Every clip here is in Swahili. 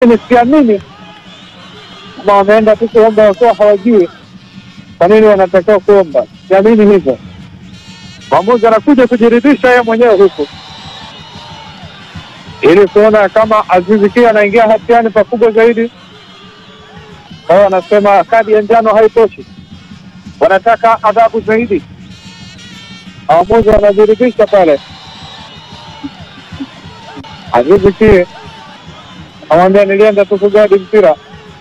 siamini kama wameenda tu kuomba wakiwa hawajui kwa nini wanatakiwa kuomba. Siamini hivyo. Mwamuzi anakuja kujiridhisha yeye mwenyewe huku ili kuona kama Azizi Ki anaingia hatiani pakubwa zaidi. Kwa hiyo wanasema kadi ya njano haitoshi, wanataka adhabu zaidi. Waamuzi wanajiridhisha pale. Azizi Ki amwambia nilienda tu kugadi mpira,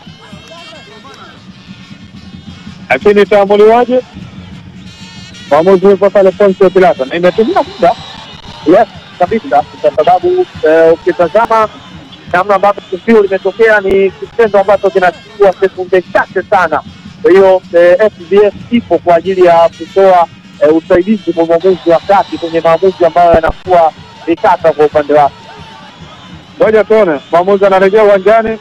lakini itaamuliwaje? Mwamuzi yupo pale Poncio Pilato na imetumia muda Yes, kabisa, kwa sababu eh, ukitazama namna ambavyo tukio limetokea ni kitendo ambacho kinachukua sekunde chache sana. Kwa hiyo eh, FBS ipo kwa ajili ya kutoa eh, usaidizi kwa mwamuzi wa kati kwenye maamuzi ambayo yanakuwa ni tata kwa upande wake. Ngoja tuone, mwamuzi anarejea uwanjani,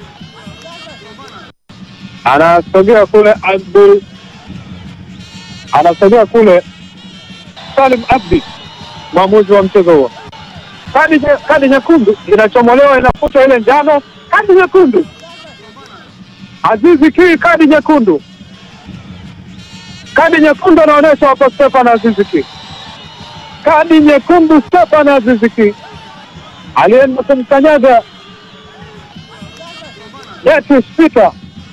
anasogea kule Abdul, anasogea kule Salim Abdi, mwamuzi wa mchezo huo. Kadi nye- kadi nyekundu inachomolewa, inafuta ile njano, kadi nyekundu. Azizi Ki, kadi nyekundu, kadi nyekundu anaonyesha hapo Stefan Azizi Ki, kadi nyekundu Stefan Azizi Ki alienda kumkanyaga Beatrice Peter.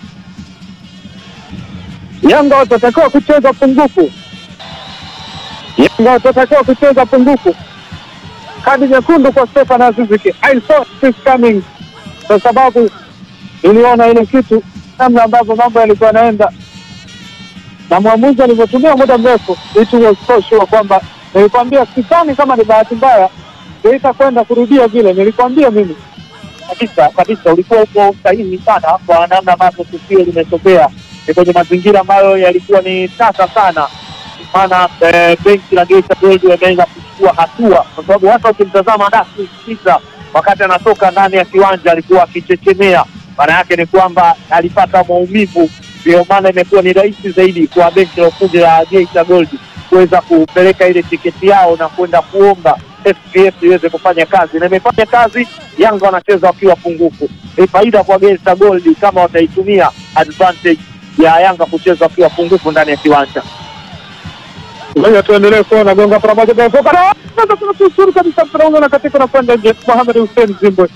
Yanga watatakiwa kucheza pungufu, Yanga watatakiwa kucheza pungufu. Kadi nyekundu kwa Stefan Aziziki. I saw this coming, kwa sababu niliona ile kitu, namna ambavyo mambo yalikuwa yanaenda na mwamuzi alivyotumia muda mrefu. It was so sure kwamba nilikwambia, sidhani kama ni bahati mbaya itakwenda kurudia vile nilikwambia mimi. kabisa kabisa, ulikuwa uko sahihi sana kwa namna ambavyo tukio limetokea. Ni kwenye mazingira ambayo yalikuwa ni tata sana, maana eh, benchi la Geita Gold wameweza kuchukua hatua, kwa sababu hata ukimtazama Dasi Sisa wakati anatoka ndani ya kiwanja alikuwa akichechemea. Maana yake ni kwamba alipata maumivu, ndio maana imekuwa ni rahisi zaidi kwa benchi la ufundi la Geita Gold kuweza kupeleka ile tiketi yao na kwenda kuomba FBS iweze kufanya kazi na imefanya kazi. Yanga wanacheza wakiwa pungufu, ni faida kwa Geita Gold kama wataitumia advantage ya Yanga kucheza wakiwa pungufu ndani ya kiwanja. Ngoja tuendelee kuona gonga pamoja Benfica. Na- sasa kuna kusuru kabisa mpira ule na katika na kwenda nje. Mohamed Hussein Zimbwe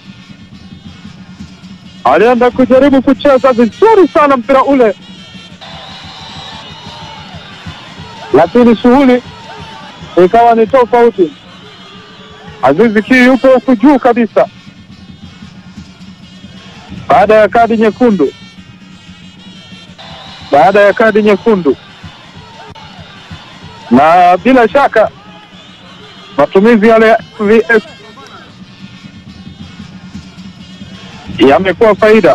alienda kujaribu kucheza vizuri sana mpira ule, lakini shughuli ikawa ni tofauti. Azizi Ki yupo huku juu kabisa baada ya kadi nyekundu, baada ya kadi nyekundu na bila shaka matumizi yale ya VS yamekuwa faida,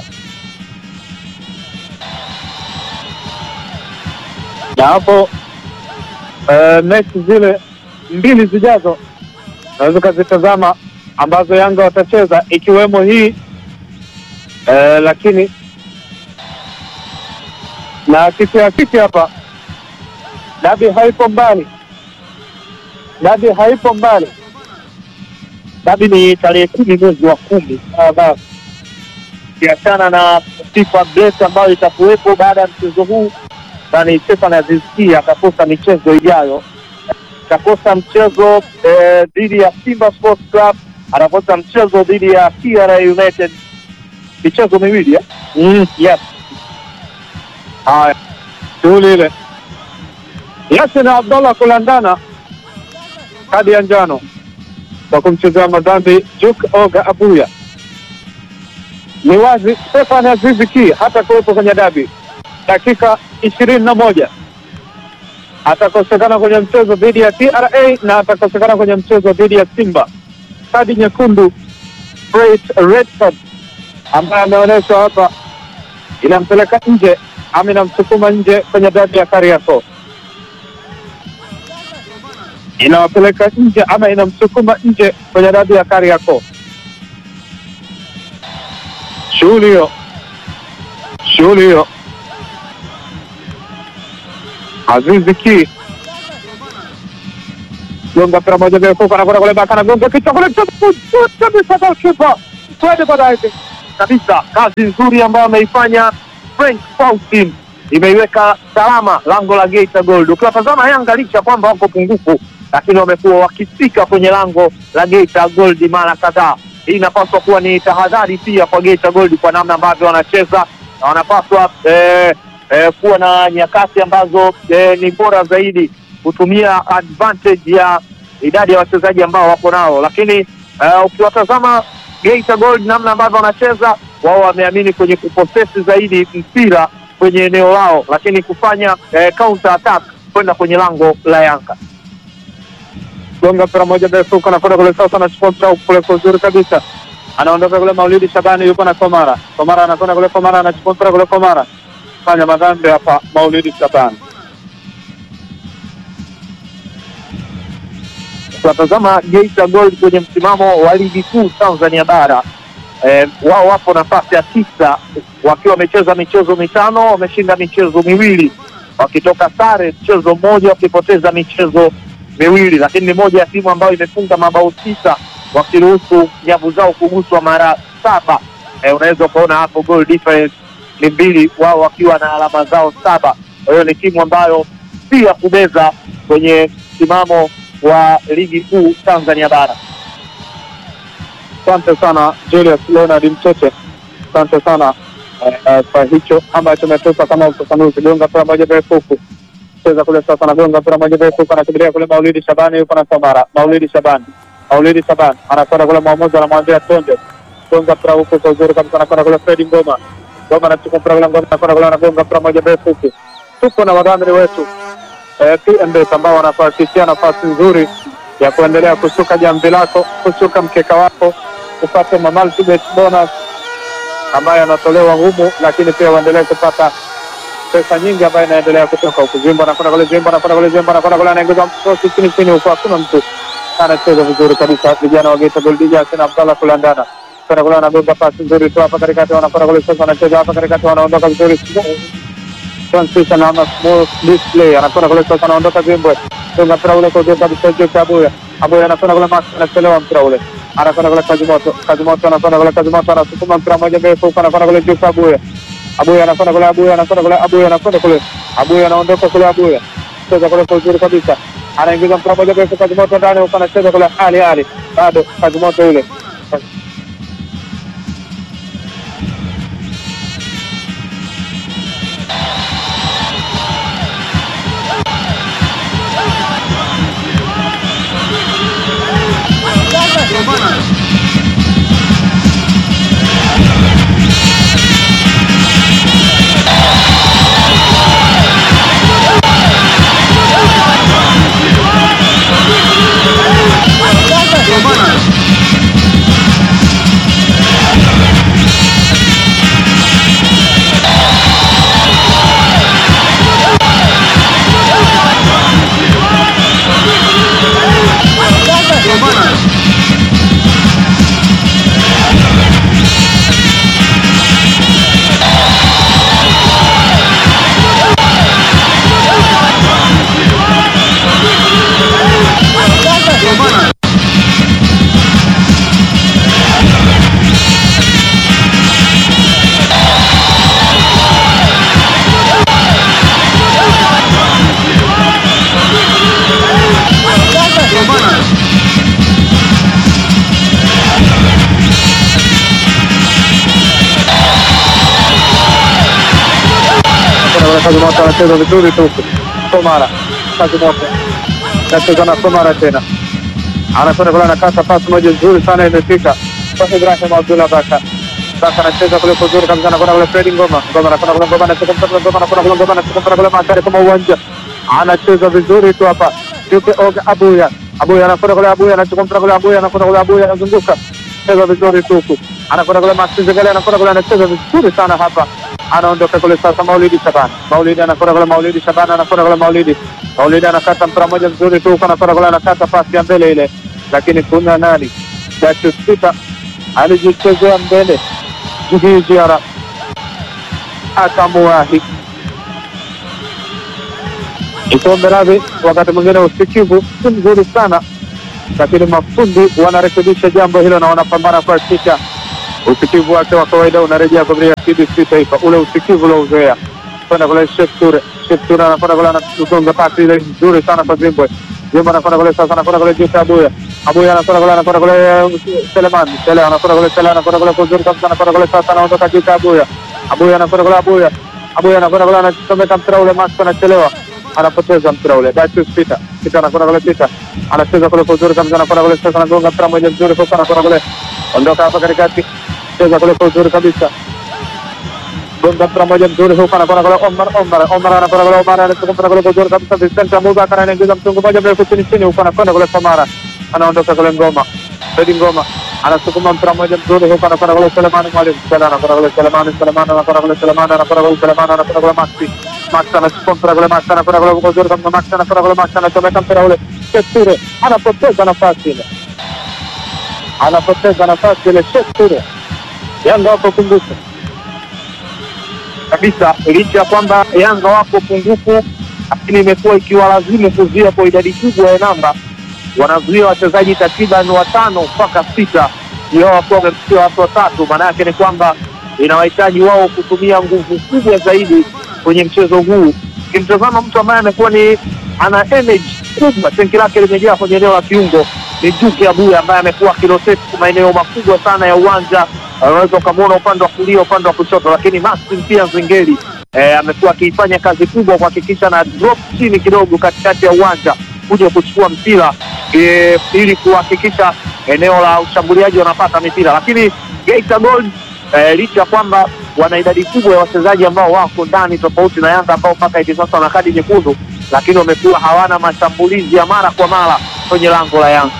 na hapo eh, mechi zile mbili zijazo naweza ukazitazama ambazo Yanga watacheza ikiwemo hii eh, lakini na kisiakisi hapa dabi haipo mbali, dabi haipo mbali. Dabi ni tarehe kumi mwezi wa kumi. Sasa ukiachana na FIFA break ambayo itakuwepo baada ya mchezo huu, nani Stefan Aziz Ki atakosa michezo ijayo, atakosa mchezo eh, dhidi ya Simba Sports Club, atakosa mchezo dhidi ya TRA United, michezo miwili eh? Mm, Yes. haya shughuli ile Yasin Abdallah kulandana kadi ya njano kwa kumchezea madhambi Juk Oga Abuya. Ni wazi Stefan Azizi Ki hata kuwepo kwenye dabi dakika ishirini na moja atakosekana kwenye mchezo dhidi ya TRA na atakosekana kwenye mchezo dhidi ya Simba. Kadi nyekundu straight red card ambaye ameonyeshwa hapa inampeleka nje ama inamsukuma nje kwenye dabi ya Kariakoo, inawapeleka nje ama inamsukuma nje kwenye dabi ya Kariakoo. Shughuli hiyo, shughuli hiyo. Azizi Ki gonga mpira moja Bekuka anakwenda kule baka anagonga kichwa kule kabisa, goalkeeper twende baadaye kabisa. Kazi nzuri ambayo ameifanya Frank Faustin imeiweka salama lango la Geita Gold. Ukiwatazama Yanga licha kwamba wako pungufu, lakini wamekuwa wakifika kwenye lango la Geita Gold mara kadhaa. Hii inapaswa kuwa ni tahadhari pia kwa Geita Gold kwa namna ambavyo wanacheza na wanapaswa eh, eh, kuwa na nyakati ambazo eh, ni bora zaidi kutumia advantage ya idadi ya wachezaji ambao wako nao, lakini eh, ukiwatazama Geita Gold namna ambavyo wanacheza wao, wameamini kwenye kuposesi zaidi mpira kwenye eneo lao, lakini kufanya eh, counter attack kwenda kwenye lango la Yanga. gonga mpira moja ndefu huko anakwenda kule sasa, anachukua mpira kule kwa uzuri kabisa, anaondoka kule. Maulidi Shabani yuko na Komara, Komara anakwenda kule, Komara anachukua mpira kule, Komara fanya madhambi hapa. Maulidi Shabani Tunatazama Geita Gold kwenye msimamo wa ligi kuu Tanzania bara eh, wao wapo nafasi ya tisa wakiwa wamecheza michezo mitano, wameshinda michezo miwili, wakitoka sare mchezo mmoja, wakipoteza michezo miwili, lakini ni moja ya timu ambayo imefunga mabao tisa wakiruhusu nyavu zao kuguswa mara saba. Eh, unaweza ukaona hapo goal difference ni mbili, wao wakiwa na alama zao saba. Kwa hiyo ni timu ambayo si ya kubeza kwenye msimamo wa ligi kuu Tanzania bara. Asante sana Julius Leonard Mtete, asante sana eh, eh, kwa hicho ambacho umetupa kama ufafanuzi. Gonga mpira moja mrefu huku, cheza kule sasa, nagonga mpira moja mrefu huku, anakimbilia kule Maulidi Shabani, yuko na Samara. Maulidi Shabani, Maulidi Shabani anakwenda kule, mwamuzi anamwambia tonde, gonga mpira huku kwa uzuri kabisa, anakwenda kule Fredi Ngoma, Ngoma anachukua mpira kule, Ngoma anakwenda kule, anagonga mpira moja mrefu huku. Tuko na wadhamini wetu eh, PMBet ambao wanakuhakikishia nafasi nzuri ya kuendelea kusuka jamvi lako, kusuka mkeka wako, upate ma multibet bonus ambayo yanatolewa humu, lakini pia uendelee kupata pesa nyingi ambayo inaendelea kutoka huku. Zimbo anakwenda kule, Zimbo anakwenda kule, Zimbo anakwenda kule, anaingiza mkosi chini chini huku, hakuna mtu anacheza vizuri kabisa. Vijana wa Geita Gold Jackson Abdallah kulandana kwenda kule, anagonga pasi nzuri tu hapa katikati, wanakwenda kule sasa, wanacheza hapa katikati, wanaondoka vizuri transition ama small display, anakwenda kule sasa, anaondoka Zimbwe, gonga mpira ule kwa juu kabisa, juu kwa Abuya, Abuya anakwenda kule, Max anachelewa mpira ule, anakwenda kule Kazi Moto, Kazi Moto anakwenda kule, Kazi Moto anasukuma mpira moja mrefu huko, anakwenda kule juu kwa Abuya, Abuya anakwenda kule, Abuya anakwenda kule, Abuya anakwenda kule, Abuya anaondoka kule, Abuya cheza kule kwa uzuri kabisa, anaingiza mpira moja mrefu, Kazi Moto ndani huko, anacheza kule, Ali Ali bado Kazi Moto yule Kazi Moto anacheza vizuri tu Komara, Kazi Moto anacheza na Komara tena, anakwenda kule, anakata pasi moja nzuri sana, imefika kwa Ibrahim Abdullah Baka. Baka anacheza kule kwa uzuri kabisa, anakwenda kule Fredi Ngoma, Ngoma anakwenda kule, Ngoma anacheza mpira kule, Ngoma anakwenda kule, Ngoma anacheza mpira kule mashariki kama uwanja, anacheza vizuri tu hapa Yuke Oga Abuya, Abuya anakwenda kule, Abuya anachukua mpira kule, Abuya anakwenda kule, Abuya anazunguka, cheza vizuri tu huku, anakwenda kule Maxi Zegale, anakwenda kule, anacheza vizuri sana hapa anaondoka kule sasa. Maulidi Shabani, Maulidi anakwenda kule, Maulidi Shabani anakwenda kule, Maulidi Maulidi anakata mpira moja mzuri tu huko, anakwenda kule, anakata pasi ya mbele ile, lakini kuna nani, Dachus Peter alijichezea mbele, Jigii Jiara akamuwahi Ikombe radhi. Wakati mwingine usikivu si mzuri sana, lakini mafundi wanarekebisha jambo hilo na wanapambana kuhakikisha usikivu wake wa kawaida unarejea kwa TBC Taifa, ule usikivu uliouzoea kwenda kule Sheikh Ture. Sheikh Ture anakwenda kule anagonga pasi ile nzuri sana kwa Zimbwe. Zimbwe anakwenda kule sasa, anakwenda kule juu Abuya. Abuya anakwenda kule anakwenda kule Seleman. Sele anakwenda kule Sele anakwenda kule kuzuri kabisa, anakwenda kule sasa, anaondoka juu Abuya. Abuya anakwenda kule Abuya. Abuya anakwenda kule anachomeka mpira ule, Max anachelewa, anapoteza mpira ule. Datius Peter Peter anakwenda kule Peter anacheza kule kuzuri kabisa, anakwenda kule sasa, anagonga mpira moja mzuri, sasa anakwenda kule, ondoka hapa katikati, cheza kule kuzuri kabisa gonga mpira moja mzuri huko, anakwenda kule Omar Omar Omar anakwenda kule Omar anachukua mpira kule kuzuri kabisa, Vincent Abubakar anaingiza mtungu moja mrefu chini chini huko, anakwenda kule Samara, anaondoka kule Ngoma Fredi Ngoma anasukuma mpira moja mzuri huko, anakwenda kule Selemani Mwalimu Sele anakwenda kule Selemani Selemani anakwenda kule Selemani anakwenda kule Selemani anakwenda kule Maxi Max anachukua mpira kule Max anakwenda kule kuzuri kabisa, Max anakwenda kule Max anachomeka mpira ule Shekture anapoteza nafasi ile, anapoteza nafasi ile Shekture. Yanga wapo pungufu kabisa licha ya kwamba Yanga wapo pungufu, lakini imekuwa ikiwalazimu kuzuia kwa idadi kubwa ya namba. Wanazuia wachezaji takriban watano mpaka sita, ndio wakuwa wamefikia watu watatu. Maana yake ni kwamba inawahitaji wao kutumia nguvu kubwa zaidi kwenye mchezo huu. Ukimtazama mtu ambaye amekuwa ni ana energy kubwa, tenki lake limejaa kwenye eneo la kiungo ni Duke Abuya ambaye amekuwa akiroteti maeneo makubwa sana ya uwanja unaweza ukamwona upande wa kulia, upande wa kushoto, lakini Maxim pia Nzengeli eh, amekuwa akiifanya kazi kubwa kuhakikisha na drop chini kidogo katikati ya uwanja kuja kuchukua mpira eh, ili kuhakikisha eneo la ushambuliaji wanapata mipira, lakini Geita Gold eh, licha ya kwamba wana idadi kubwa ya wachezaji ambao wako ndani tofauti na Yanga ambao mpaka hivi sasa wana kadi nyekundu, lakini wamekuwa hawana mashambulizi ya mara kwa mara kwenye lango la Yanga.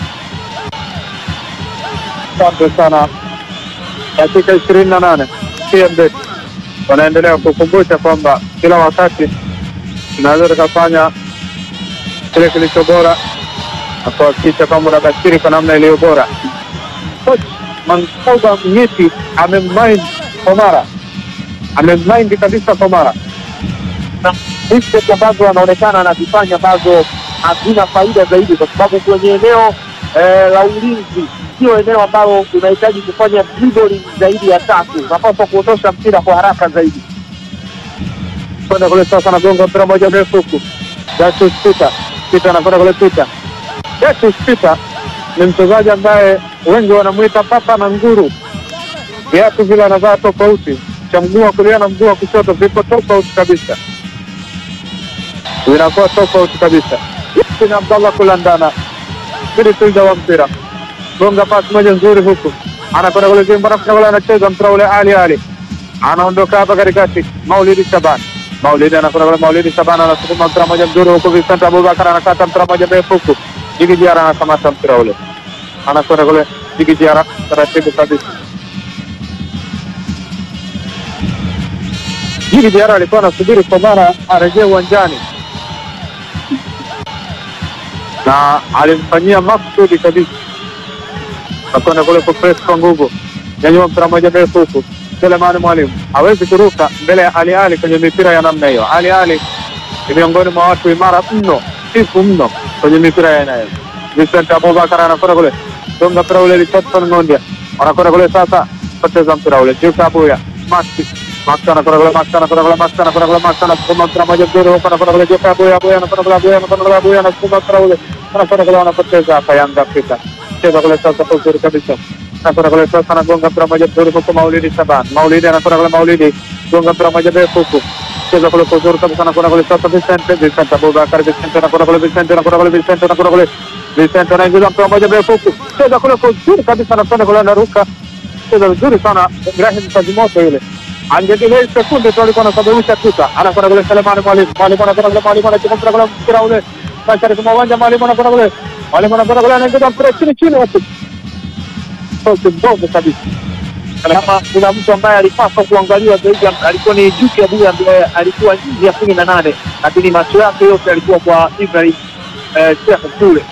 Asante sana. Dakika ishirini na nane TMB wanaendelea kukumbusha kwamba kila wakati tunaweza tukafanya kile kilicho bora na kuhakikisha kwamba unabashiri kwa namna iliyo bora. Coach Mankoba Mnyeti amemind Komara, amemind kabisa Komara na mistake ambazo anaonekana anazifanya ambazo hazina faida zaidi, kwa sababu kwenye eneo eh, la ulinzi sio eneo ambalo unahitaji kufanya dribbling zaidi ya tatu. Unapaswa kuondosha mpira kwa haraka zaidi. kwenda kule sasa, anagonga mpira moja mrefu huku. Datus Peter Peter anakwenda kule Peter. Datus Peter ni mchezaji ambaye wengi wanamwita papa na nguru. Viatu vile anavaa tofauti, cha mguu wa kulia na mguu wa kushoto viko tofauti kabisa, vinakuwa tofauti kabisa. Yasin Abdallah kulandana midfielder wa mpira, gonga pasi moja nzuri huku, anakwenda kule Zimba, anakwenda kule, anacheza mpira ule Ali Ali anaondoka hapa katikati, Maulidi Shaban. Maulidi anakwenda kule, Maulidi Shaban anasukuma mpira moja mzuri huku, Vincent Abubakar anakata mpira moja mrefu huku, Jigi Jiara anakamata mpira ule, anakwenda kule, Jigi Jiara taratibu kabisa. Jigi Jiara alikuwa anasubiri Komara arejee uwanjani na alimfanyia maksudi kabisa, nakwenda kule kupress kwa nguvu, nyanyua mpira moja mrefu huku Selemani Mwalimu hawezi kuruka mbele ya Ali Ali kwenye mipira ya namna hiyo. Ali Ali ni miongoni mwa watu imara mno, sifu mno kwenye mipira ya aina hiyo. Vincent Abubakar anakwenda kule, gonga mpira ule, Richardson Ng'ondia anakwenda kule, sasa poteza mpira ule, Juka Abuya Maxi Max anakwenda kule, Max anakwenda kule, Max anakwenda kule, Max anasukuma mpira moja mzuri huko, anakwenda kule, Juka Abuya Abuya anakwenda kule, Abuya anakwenda kule, Abuya anasukuma mpira ule, anakwenda kule, wanapoteza hapa Yanga Afrika, cheza kule sasa kwa uzuri kabisa anakwenda kule sasa, anagonga mpira moja mzuri huku, Maulidi Shaban. Maulidi anakwenda kule, Maulidi gonga mpira moja mrefu huku, cheza kule kwa uzuri kabisa, anakwenda kule sasa, Vicente Vicente Abubakar, Vicente anakwenda kule, Vicente anakwenda kule, Vicente anakwenda kule, Vicente anaingiza mpira moja mrefu huku, cheza kule kwa uzuri kabisa, anakwenda kule, anaruka, cheza vizuri sana Ibrahim Kazimoto yule angedelei sekunde tu alikuwa anasababisha tuta, anakwenda kule Selemani Mwalimu, Mwalimu anakwenda kule, Mwalimu anachukua mpira kule, mpira ule mashariki mwa uwanja, Mwalimu anakwenda kule, Mwalimu anakwenda kule, anaingiza mpira chini chini huku sauti mbovu kabisa. Kama kuna mtu ambaye alipaswa kuangaliwa zaidi alikuwa ni Juki Abuya ambaye alikuwa nje ya kumi na nane, lakini macho yake yote alikuwa kwa Ibrahim eh, Sheikh kule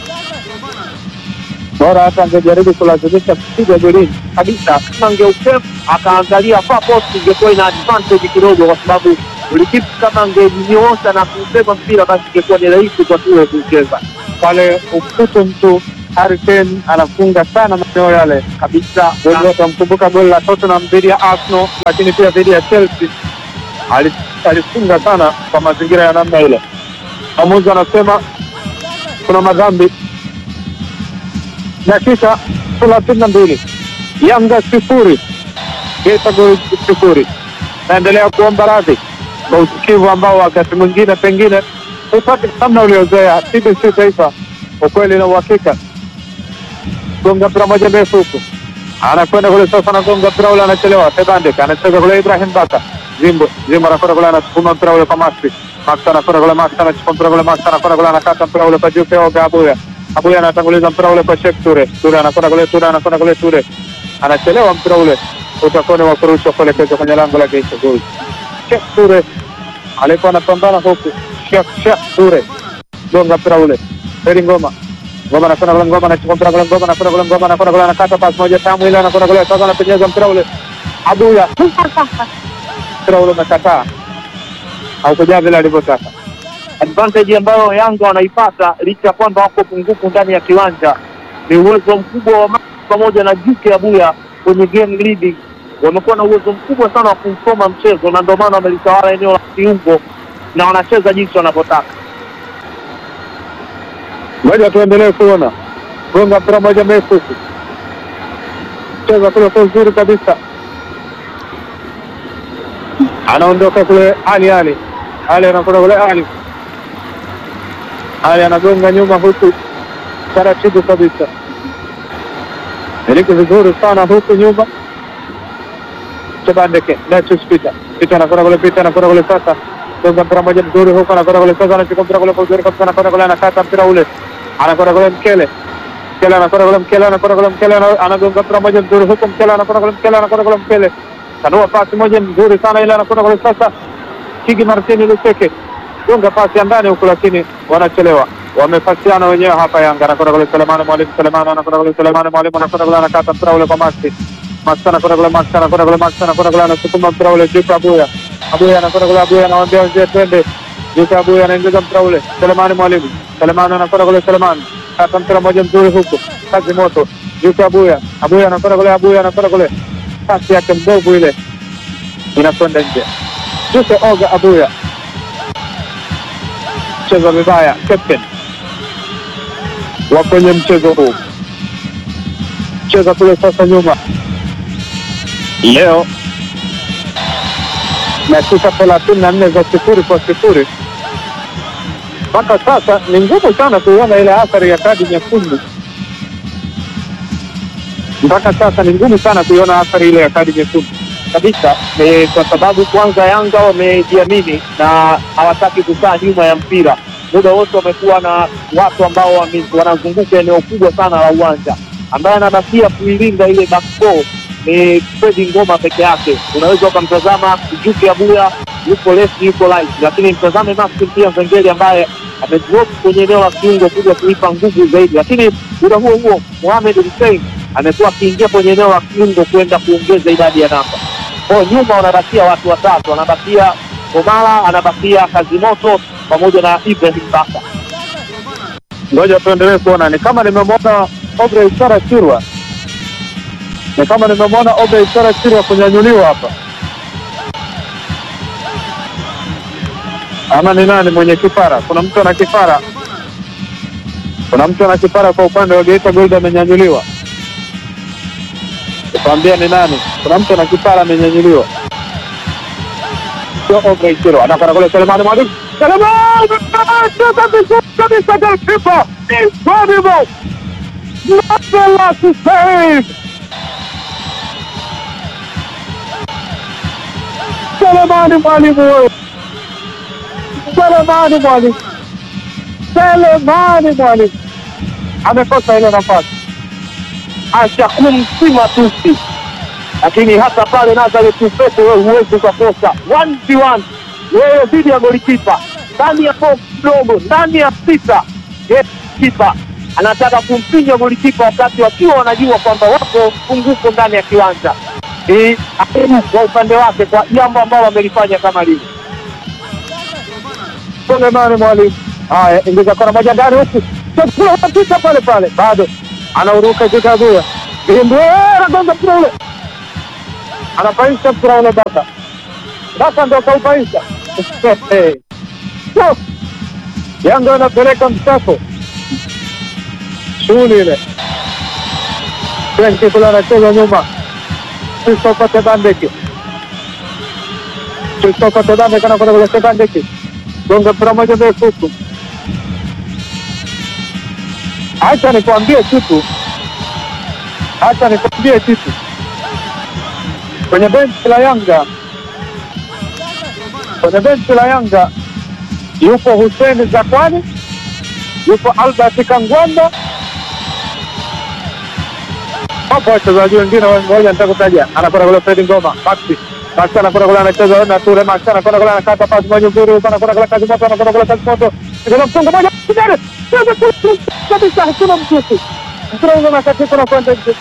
Bora hata angejaribu kulazimisha kupiga golini. kabisa. Kama angeutem akaangalia far post, ingekuwa ina advantage kidogo, kwa sababu ulikipu kama angenyoosha na kubeba mpira, basi ingekuwa ni rahisi kwa tuwe kucheza. pale umkute mtu Harry Kane anafunga sana maeneo yale kabisa. wengi watamkumbuka goli la Tottenham dhidi ya Arsenal, lakini pia dhidi ya Chelsea Ali- alifunga sana kwa mazingira ya namna ile. Mwamuzi anasema kuna madhambi. Dakika thelathini na mbili Yanga sifuri Geita Gold sifuri. Naendelea kuomba radhi kwa usikivu ambao wakati mwingine pengine upate namna uliozoea. TBC Taifa, ukweli na uhakika gonga mpira moja ndefu huku, anakwenda kule sasa, anagonga mpira ule, anachelewa. Tebandek anacheza kule, Ibrahim Baka Zimbo Zimbo anakwenda kule, anasukuma mpira ule kwa Maxi Max anakwenda kule, Max anachukua mpira kule, Max anakwenda kule, anakata mpira ule kwa Jupe Oga Abuya Abuya anatanguliza mpira ule kwa Sheikh Ture Ture anakwenda kule, Ture anakwenda kule, Ture anachelewa, mpira ule utakuwa ni wa kurushwa kuelekezwa kwenye lango la Geita Gold. Sheikh Ture alikuwa anapambana huku, Sheikh Sheikh Ture gonga mpira ule, Heri Ngoma Ngoma anakwenda kule, Ngoma anachukua mpira kule, Ngoma anakwenda kule, Ngoma anakwenda kule, anakata pasi moja tamu ile, anakwenda kule, sasa anapenyeza mpira ule, Abuya mpira ule umekataa, haukujaa vile alivyotaka. advantage ambayo Yanga wanaipata licha ya kwamba wako pungufu ndani ya kiwanja ni uwezo mkubwa wa Max pamoja na Juke Abuya kwenye game leading. Wamekuwa na uwezo mkubwa sana wa kumsoma mchezo, na ndio maana wamelitawala eneo la kiungo na wanacheza jinsi wanavyotaka. Ngoja tuendelee kuona gonga mpira moja mrefu huku, cheza kule kwa uzuri kabisa, anaondoka kule Ali Ali Ali anakwenda kule Ali Ali anagonga nyuma huku taratibu kabisa, miliki vizuri sana huku nyuma. Chebandeke Netus Peter Peter anakwenda kule, Peter anakwenda kule sasa, gonga mpira moja mzuri huku, anakwenda kule sasa, anachukua mpira kule kwa uzuri kabisa, anakwenda kule, anakata mpira ule, anakwenda kule Mkele Mkele anakwenda kule, Mkele anakwenda kule, Mkele ana- anagonga mpira moja mzuri huku, Mkele anakwenda kule, Mkele anakwenda kule, Mkele kanua pasi moja mzuri sana ile, anakwenda kule sasa, Kigi Martini Luseke gonga pasi ya ndani huku, lakini wanachelewa, wamepasiana wenyewe hapa. Yanga anakwenda kule, Selemani Mwalimu, Selemani anakwenda kule, Selemani Mwalimu anakwenda kule, anakata mpira ule kwa Maxi Maxi anakwenda kule, Maxi anakwenda kule, Maxi anakwenda kule, anasukuma mpira ule juu kwa Abuya Abuya anakwenda kule, Abuya anawaambia wenzie twende juu kwa Abuya, anaingiza mpira ule, Selemani Mwalimu, Selemani anakwenda kule, Selemani kata mpira moja mzuri huku, kazi moto juu kwa Abuya Abuya anakwenda kule, Abuya anakwenda kule, pasi yake mbovu ile inakwenda nje. Juse Oga Abuya cheza vibaya, captain wa kwenye mchezo huu, cheza kule sasa nyuma. Leo dakika thelathini na nne za sifuri kwa sifuri mpaka sasa ni ngumu sana kuiona ile athari ya kadi nyekundu. Mpaka sasa ni ngumu sana kuiona athari ile ya kadi nyekundu. kabisa ni kwa sababu kwanza Yanga wamejiamini na hawataki kukaa nyuma ya mpira. Muda wote wamekuwa na watu ambao wame- wanazunguka eneo kubwa sana la uwanja. Ambaye anabakia kuilinda ile back four ni Fredi Ngoma peke yake. Unaweza ukamtazama Juke Abuya yuko left, yuko right, lakini mtazame Maxim pia Zengeli ambaye amedrop kwenye eneo la kiungo kuja kuipa nguvu zaidi, lakini muda huo huo Mohamed Hussein amekuwa akiingia kwenye eneo la kiungo kwenda kuongeza idadi ya namba kwa nyuma wanabakia watu watatu, anabakia Omala, anabakia Kazimoto pamoja na Ibrahim Baka. Ngoja tuendelee kuona, ni kama nimemwona Obrey Sara Chirwa, ni kama nimemwona Obrey Sara Chirwa kunyanyuliwa hapa, ama ni nani mwenye kipara? Kuna mtu ana kipara, kuna mtu ana kipara kwa upande wa Geita Gold amenyanyuliwa. Tukwambia ni nani? Kuna mtu ana kipara amenyanyuliwa, sio Obrey Chirwa. Anakwenda kule Selemani Mwalimu, Selemani kabisa kabisa, goalkeeper incredible, marvelous save. Selemani Mwalimu wewe, Selemani Mwalimu, Selemani Mwalimu amekosa ile nafasi. Ashakumsima tusi, lakini hata pale Nazareth Upete wewe huwezi ukakosa one v one, wewe dhidi ya golikipa ndani ya box dogo, ndani ya sita. Yes, kipa anataka kumpinya golikipa wakati wakiwa wanajua kwamba wako pungufu ndani ya kiwanja. Ni aibu kwa upande wake kwa jambo ambalo amelifanya kama lile. Selemani Mwalimu, haya ingiza kona moja ndani huku, chakula unapita pale pale, bado anauruka Kikagua Bimbu anagonga mpira ule, anapaisha mpira ule Baka. Baka ndo kaupaisha So, Yanga anapeleka msako, shughuli ile. Frenki kule anacheza nyuma, Christopher Tebandeki, Christopher Tebandeki anakwenda kule Tebandeki, gonga mpira moja ndefu huku. Acha nikwambie kitu, acha nikwambie kitu, kwenye benchi la Yanga, kwenye benchi la Yanga yupo Hussein Zakwani, yupo Albert Kangwanda, hapo wachezaji wengine ngoja nitakutaja. Anakwenda kule Fredi Ngoma, Maxi Maxi anakwenda kule anacheza na Ture, Maxi anakwenda kule anakata pasi moja nzuri, huko anakwenda kule kazi moto, anakwenda kule kazi moto, kuna mfungo moja kijana kabisa, hakuna mtutu mpira ule unakatika na kwenda nje.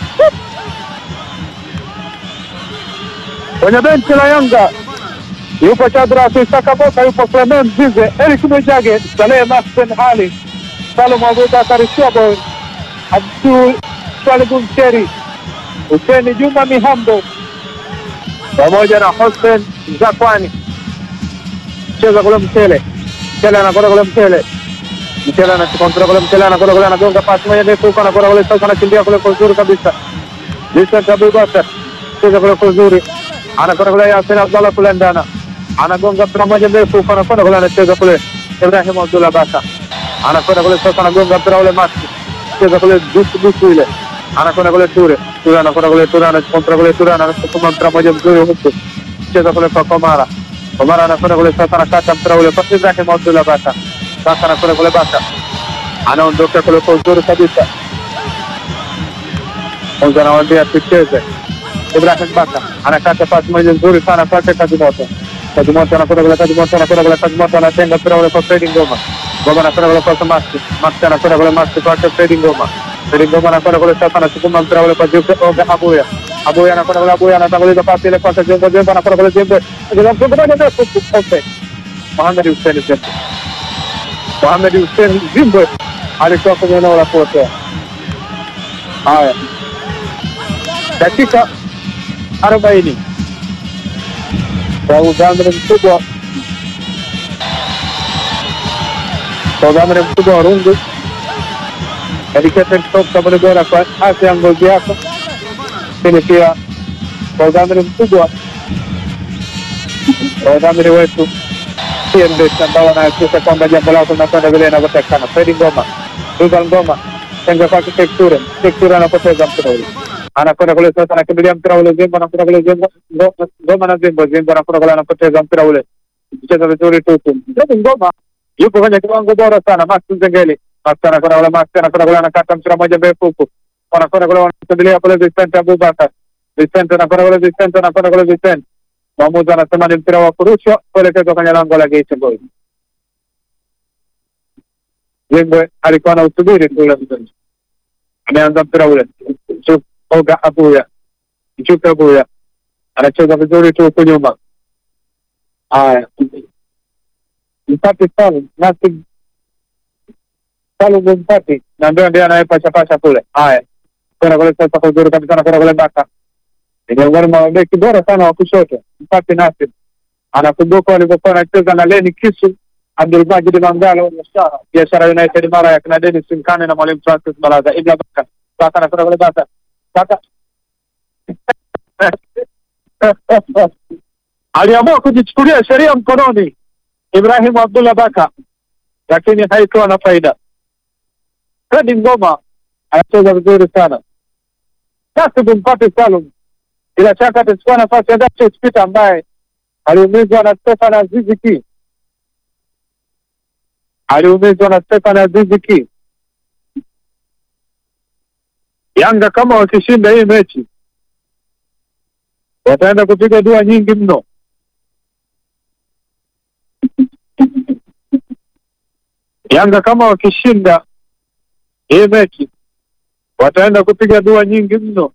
Kwenye benchi la Yanga yupo Shadrack Isaka Boka, yupo Clement Mzize, Eric Mwijage, Saleh Mahsen Ali, Salum Abubakar Shwabo, Abdul Swalibu Mcheri, Huseni Juma Mihambo pamoja na Hussein Zakwani. Cheza kule Mchele, Mchele anakwenda kule Mchele, Mchele anakontrola kule Mchele anakwenda kule anagonga pasi moja ndefu huko, anakwenda kule sasa, anakimbia kule kwa uzuri kabisa. Vincent Abubakar cheza kule kwa uzuri, anakwenda kule Yasin Abdallah kule ndana anagonga mpira moja ndefu huko, anakwenda kule anacheza kule Ibrahim Abdullah Baka anakwenda kule sasa, anagonga mpira ule Maxi cheza kule dusu dusu ile, anakwenda kule Ture Ture anakwenda kule Ture anakontra kule Ture anasukuma mpira moja mzuri huku, cheza kule kwa Komara Komara anakwenda kule sasa, anakata mpira ule kwa Ibrahim Abdullah Baka sasa, anakwenda kule Baka anaondoka kule kwa uzuri kabisa, kwanza anawaambia tucheze. Ibrahim Baka anakata pasi moja nzuri sana kwake kazi moto kazi moto anakwenda kule kazi moto anakwenda kule kazi moto anatenga mpira ule kwa Fredi Ngoma Ngoma anakwenda kule kwa Maxi Maxi anakwenda kule Maxi kwake Fredi Ngoma Fredi Ngoma anakwenda kule sasa anasukuma mpira ule kwa Jupe Oga Abuya Abuya anakwenda kule Abuya anatanguliza pasi ile kwake Jembe Jembe anakwenda kule Jembe Jembe mfungo moja ndefu ope Mohamed Hussein Jembe Mohamed Hussein Jembe alikuwa kwenye eneo la kuotea haya dakika arobaini kwa udhamini mkubwa kwa udhamini mkubwa wa rungu Educated Top sabuni bora kwa afya ya ngozi yako, lakini pia kwa udhamini mkubwa kwa udhamini wetu PMBet ambao wanahakikisha kwamba jambo lako linakwenda vile inavyotakikana. Fredi Ngoma, Duval Ngoma, tenga kwake Tekture, Tekture anapoteza mpira ule anakwenda kule sasa, anakimbilia mpira ule Zimbo, anakwenda kule Zimbo, Ngo- Ngoma na Zimbo, Zimbo anakwenda kule, anapoteza mpira ule, kucheza vizuri tu tu. Fredi Ngoma yupo kwenye kiwango bora sana. Max Nzengeli, Max anakwenda kule, Max anakwenda kule, anakata mpira moja mrefu huku, wanakwenda kule, wanakimbilia kule Vicente Abubakar, Vicente anakwenda kule, Vicente anakwenda kule, Vicente mwamuzi anasema ni mpira wa kurushwa kuelekezwa kwenye lango la Geita Boys. Zimbwe alikuwa anausubiri tu ule mchezo, ameanza mpira ule Chu- Oga Abuya, Chuka Abuya anacheza vizuri tu huku nyuma. Haya, Mpati Salum nasi Salum Mpati na ndio ndiye anayepachapasha kule. Haya, kwenda kule sasa kwa uzuri kabisa, anakwenda kule Baka ni miongoni mwa mabeki bora sana wa kushoto. Mpati Nasir anakumbuka walivyokuwa wanacheza na Leni Kisu, Abdulmajid Mangalo, Biashara United mara ya kina Dennis Mkane na mwalimu Francis Balaza. Ibra Baka Baka anakwenda kule Baka Baka aliamua kujichukulia sheria mkononi Ibrahim Abdullah Baka, lakini haikuwa na faida. Fredi Ngoma anacheza vizuri sana. Nasibu Mpati Salum bila shaka atachukua nafasi ya Datus Peter ambaye aliumizwa na Stefan Azizi Ki, aliumizwa na Stefan Azizi Ki. Yanga kama wakishinda hii mechi wataenda kupiga dua nyingi mno. Yanga kama wakishinda hii mechi wataenda kupiga dua nyingi mno.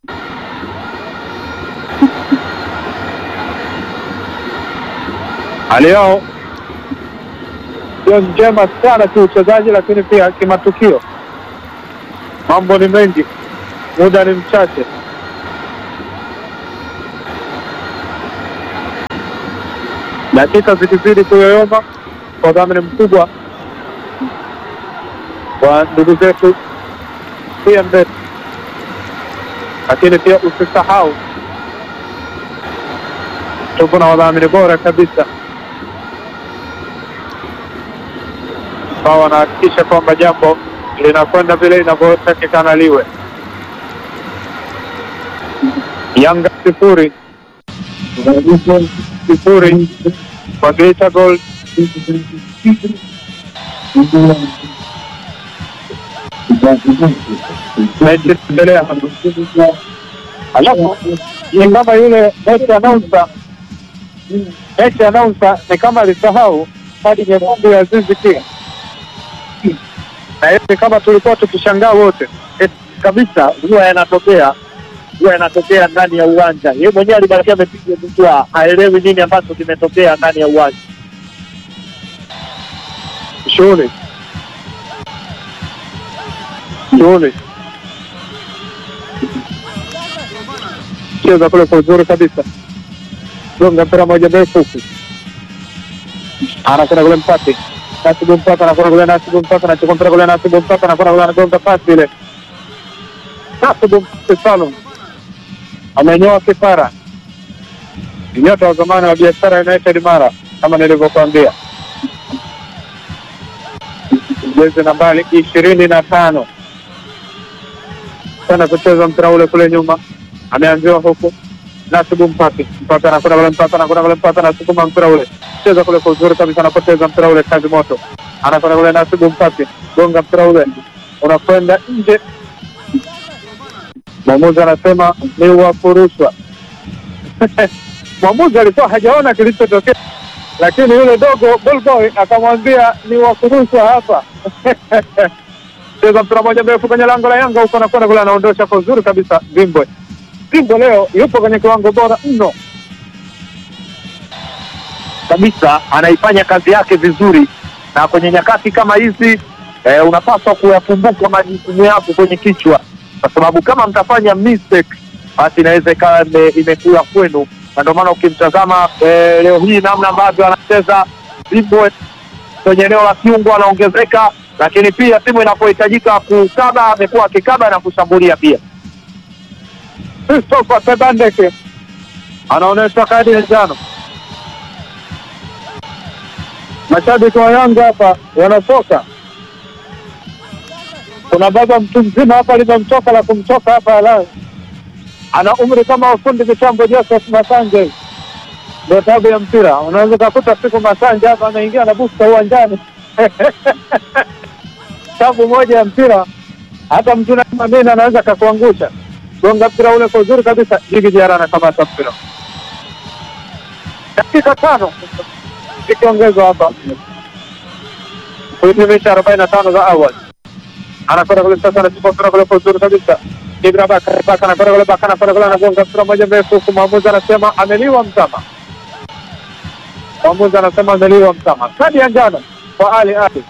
hali yao sio njema sana kiuchezaji, lakini pia kimatukio mambo ni mengi. muda ni mchache. Dakika zikizidi kuyoyoma kwa dhamini mkubwa wa ndugu zetu PMBet, lakini pia usisahau tuko na wadhamini bora kabisa ambao wanahakikisha kwamba jambo linakwenda vile inavyotakikana liwe. Yanga sifuri sifuri kwa Geita Gold. Mechi inaendelea. Alafu ni kama yule mechi announcer, mechi announcer ni kama alisahau kadi nyekundu ya Azizi Ki, na hivi kama tulikuwa tukishangaa wote Eh, kabisa huwa yanatokea huwa yanatokea ndani ya uwanja. Yeye mwenyewe alibakia amepiga butwa, haelewi nini ambacho kimetokea ndani ya uwanja. shughuli shughuli cheza kule kwa uzuri kabisa, gonga mpira moja ndefu huku, anakwenda kule mpate Nasibu mpaka anakwenda kule, Nasibu mpaka anachukua mpira kule, Nasibu mpaka anakwenda kule, anagonga pasi ile, Nasibu mpaka Salum amenyoa kipara, nyota wa zamani wa biashara United Mara, kama nilivyokuambia jezi nambari ishirini na tano sana kucheza mpira ule kule nyuma, ameanziwa huku Nasibu Mpati, Mpati anakwenda kule, Mpati anakwenda kule, Mpati anasukuma mpira ule, cheza kule kwa uzuri kabisa, anapoteza mpira ule, kazi moto, anakwenda kule, Nasibu Mpati, gonga mpira ule unakwenda nje. Mwamuzi anasema ni wafurushwa. Mwamuzi alikuwa hajaona kilichotokea, lakini yule dogo ballboy akamwambia ni wafurushwa hapa. Cheza mpira moja mrefu kwenye lango la Yanga huko, anakwenda kule, anaondosha kwa uzuri kabisa. Zimbwe Zimbwe leo yupo kwenye kiwango bora mno. kabisa anaifanya kazi yake vizuri, na kwenye nyakati kama hizi eh, unapaswa kuyakumbuka majukumu yako kwenye kichwa, kwa sababu kama mtafanya mistake, basi inaweza ikawa ime- imekula kwenu, na ndio maana ukimtazama eh, leo hii namna ambavyo anacheza Zimbwe kwenye eneo la kiungo anaongezeka, lakini pia timu inapohitajika kukaba amekuwa akikaba na kushambulia pia. Christopher Tebandeke anaonyeshwa kadi ya njano. Mashabiki wa Yanga hapa wanatoka. Kuna baba mtu mzima hapa limemtoka la kumtoka hapa la ana umri kama ufundi mitambo Joseph Masanja hivi. Ndio tabu ya mpira. Unaweza ukakuta siku Masanja hapa anaingia na busta uwanjani tabu moja ya mpira, hata mtu kama mimi anaweza kakuangusha gonga mpira ule kwa uzuri kabisa. Jigi Diarra anakamata mpira, dakika tano ikiongezwa hapa kuhitimisha arobaini na tano za awali. Anakwenda kule sasa, anachukua mpira kule kwa uzuri kabisa. Ibra Baka Baka anakwenda kule, Baka anakwenda kule, anagonga mpira moja mrefu huku, mwamuzi anasema ameliwa mtama. Mwamuzi anasema ameliwa mtama, kadi ya njano kwa Ali Ali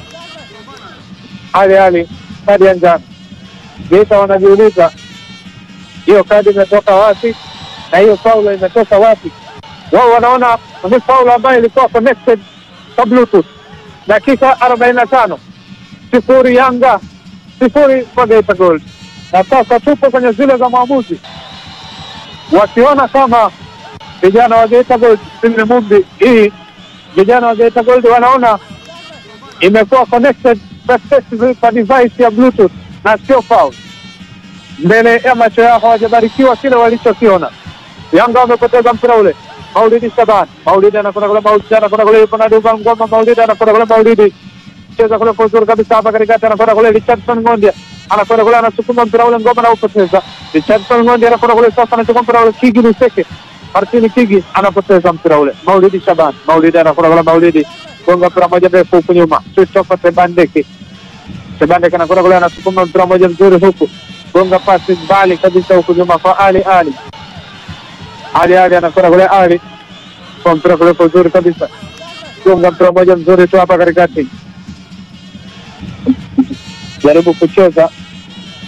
Ali Ali, kadi ya njano. Geita wanajiuliza hiyo kadi imetoka wapi na hiyo faulu imetoka wapi? Wao wanaona ni faulu ambayo ilikuwa connected kwa bluetooth. Dakika arobaini na tano sifuri Yanga sifuri kwa Geita Gold, na sasa tupo kwenye zile za mwamuzi wakiona kama vijana wa Geita Gold Simile Mumbi hii vijana wa Geita Gold wanaona imekuwa connected successfully kwa device ya bluetooth na sio foul mbele ya macho yao hawajabarikiwa kile walichokiona. Yanga wamepoteza mpira ule. Maulidi Shaban, Maulidi anakwenda kule, Maulidi anakwenda kule, yupo na Duva Ngoma, Maulidi anakwenda kule, Maulidi cheza kule kwa uzuri kabisa hapa katikati, anakwenda kule Richardson Ng'ondia, anakwenda kule, anasukuma mpira ule, Ngoma anaupoteza. Richardson Ng'ondia anakwenda kule, sasa anachukua mpira ule, Kigi Luseke, Martini Kigi anapoteza mpira ule. Maulidi Shaban, Maulidi anakwenda kule, Maulidi gonga mpira moja ndefu huku nyuma, Christopher Tebandeke, Tebandeke anakwenda kule, anasukuma mpira moja mzuri huku gonga pasi mbali kabisa huku nyuma kwa Ali Ali Ali Ali anakwenda kule Ali kwa mpira kule kwa uzuri kabisa, gonga mpira moja mzuri tu hapa katikati, jaribu kucheza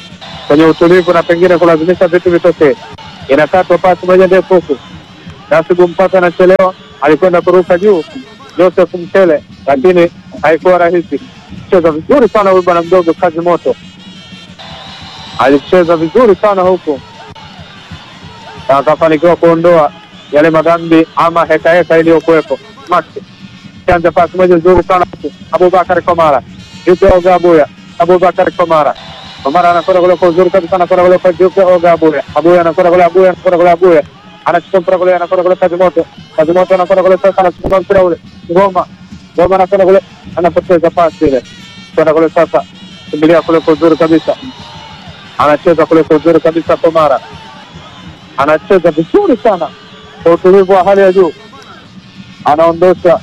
kwenye utulivu na pengine kulazimisha vitu vitokee. Inakatwa pasi moja ndefu huku, Nasibu Mpata anachelewa, alikwenda kuruka juu Joseph Mchele, lakini haikuwa rahisi. Cheza vizuri sana huyu bwana mdogo, kazi moto, alicheza vizuri sana huku na akafanikiwa kuondoa yale madhambi ama hekaheka iliyokuwepo. Maxi kianza pasi moja nzuri sana huku, Abubakar Komara Jupe Oga Abuya, Abubakar Komara Komara anakwenda kule kwa uzuri kabisa, anakwenda kule kwa Jupe Oga Abuya, Abuya anakwenda kule, Abuya anakwenda kule, Abuya anachukua mpira kule, anakwenda kule kazi moto, kazi moto anakwenda kule sasa, anachukua mpira ule, Ngoma Ngoma anakwenda kule, anapoteza pasi ile, kwenda kule sasa, kimbilia kule kwa uzuri kabisa, anacheza kule kwa uzuri kabisa, Komara anacheza vizuri sana kwa utulivu wa hali ya juu, anaondosha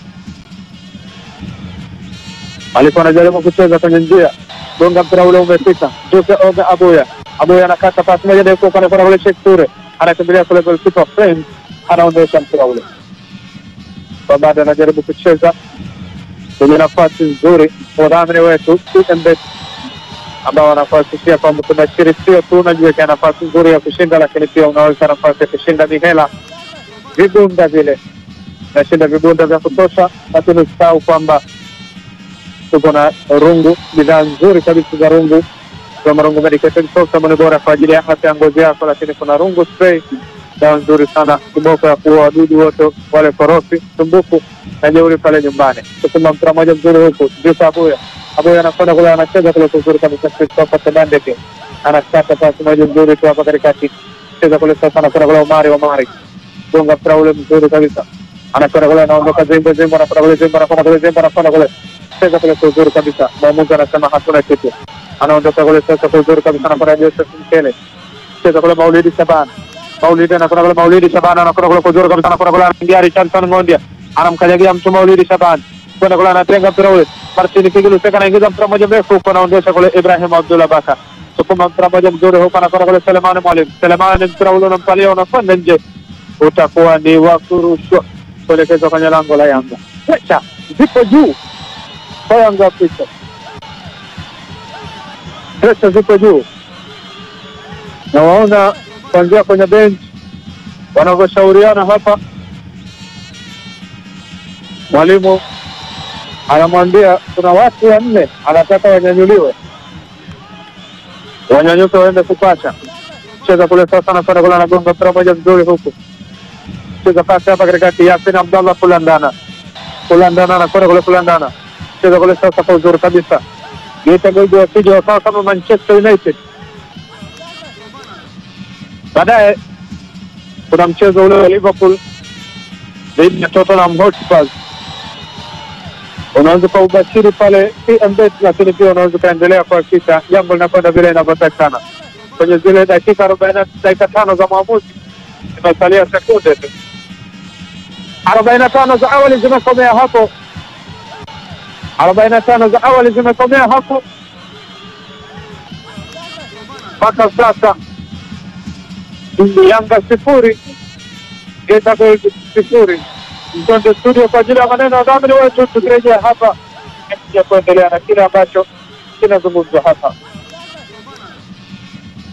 alikuwa anajaribu kucheza kwenye njia, gonga mpira ule umefika. Jose Oga Abuya, Abuya anakata pasi moja ndefu, anakwenda kule Sheikh Ture, anakimbilia kule goalkeeper Friends, anaondosha mpira ule kwa baada, anajaribu kucheza kwenye nafasi nzuri, wadhamini wetu CMBet ambao wanakuhakikishia kwamba tunashiri sio tu unajiwekea nafasi nzuri ya kushinda, lakini pia unaweka nafasi ya kushinda mihela vibunda vile, nashinda vibunda vya kutosha, lakini usisahau kwamba tuko na rungu, bidhaa nzuri kabisa za rungu za Marungu Medicated Soap, sabuni bora kwa ajili ya afya ya ngozi yako, lakini kuna rungu spray, dawa nzuri sana kiboko ya kuua wadudu wote wale korofi, sumbufu na jeuri pale nyumbani. Tukuma mpira moja mzuri huku Jusa Abuya, Abuya anakwenda kule, anacheza kule kuzuri kabisa, Christopher Tebandeke anakata pasi moja mzuri tu hapa katikati, cheza kule sasa, anakwenda kule Omari, Omari gonga mpira ule mzuri kabisa, anakwenda kule, anaondoka Zimbo, Zimbo anakwenda kule, Zimbo anakwenda kule, Zimbo anakwenda kule cheza kule kwa uzuri kabisa. Mwamuzi anasema hatuna kitu, anaondoka kule sasa kwa uzuri kabisa, anakwenda Joseph Mkele, cheza kule Maulidi Shaban, Maulidi anakwenda kule, Maulidi Shaban anakwenda kule kwa uzuri kabisa, anakwenda kule, anaingia Richardson Ngondia, anamkanyagia mtu Maulidi Shaban, kwenda kule, anatenga mpira ule, Martin Kigilu Seka anaingiza mpira mmoja mrefu huko, anaondosha kule Ibrahim Abdullah Baka, sukuma mpira mmoja mzuri huko, anakwenda kule Selemani Mwalimu, Selemani mpira ule unampalia, unakwenda nje, utakuwa ni wa kurushwa kuelekezwa kwenye lango la Yanga. Pecha zipo juu kwa Yanga Afrika, pesa zipo juu, na waona kuanzia kwenye bench wanavyoshauriana hapa. Mwalimu anamwambia kuna watu wanne anataka wanyanyuliwe, wanyanyuke waende kupasha. Cheza kule sasa, anakwenda kule, anagonga mpira moja mzuri huku, cheza pasi hapa katikati, Yasin Abdallah Kulandana, Kulandana anakwenda kule, Kulandana cheza kule sasa kwa uzuri kabisa. Geita Gold wasije wakawa kama Manchester United. Baadaye kuna mchezo ule wa Liverpool dhidi ya Tottenham Hotspur, unaweza kwa ubashiri pale CMBet, lakini pia unaweza ukaendelea kuhakikisha jambo linakwenda vile inavyotakikana kwenye zile dakika arobaini dakika tano za mwamuzi, zimesalia sekunde tu arobaini na tano za awali zimekomea hapo arobaini na tano za awali zimekomea hapo mpaka sasa. Yanga sifuri Geita Gold sifuri. Mtonde studio kwa ajili ya maneno ya dhamini wetu, tukirejea hapa ya kuendelea na kile ambacho kinazungumzwa hapa.